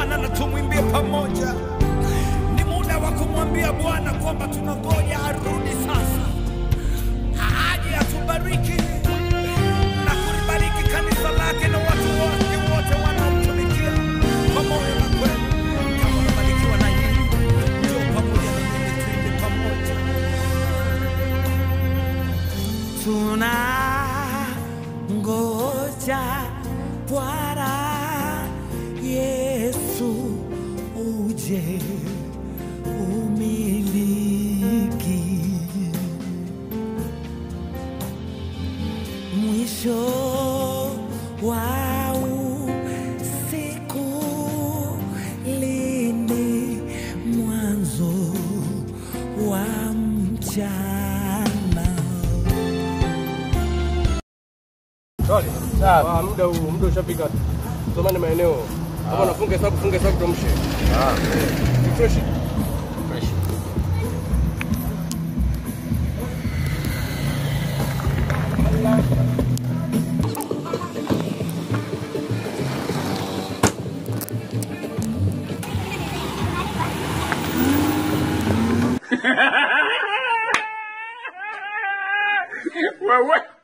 Bwana na tumwimbie pamoja. Ni muda wa kumwambia Bwana kwamba tunangoja arudi sasa, aje atubariki na kulibariki kanisa lake na watu wake wote wanaomtumikia kwa moyo na kweli. Kama unabarikiwa na hili, njoo pamoja na mimi, tuimbe pamoja. Tunangoja Bwana Yesu uje umiliki mwisho wa usiku lini mwanzo wa mchana Sorry. Sawa. Muda huu, muda ushafika. Somani maeneo. Kama unafunga hesabu, funga hesabu tuamshe. Ah. Fresh. Fresh. Wewe